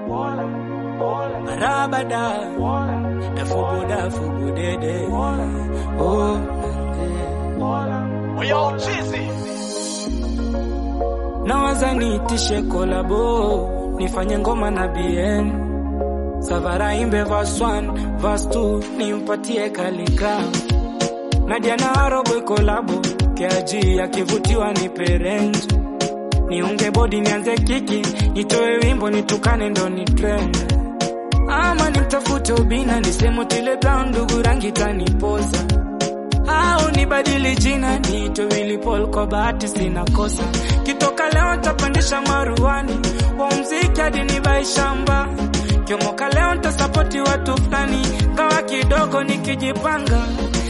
Marabada Dafubu dafubu dede Oh Yo, cheesy. Nawaza niitishe kolabo Nifanye ngoma na BN Savara imbe verse 1 Verse 2 nimpatie kalika Nadia na Arobwe kolabo Keaji akivutiwa ni perenji Niunge bodi nianze kiki Nitoe wimbo nitukane ndo ni trend Ama nimtafute ubina nisemo tile brown ndugu rangi tanipoza au nibadili jina niitwe Willy Paul kwa bahati sina kosa kitoka leo ntapandisha maruani wa mziki hadi nibai shamba kiomoka leo ntasapoti watu fulani ngawa kidogo nikijipanga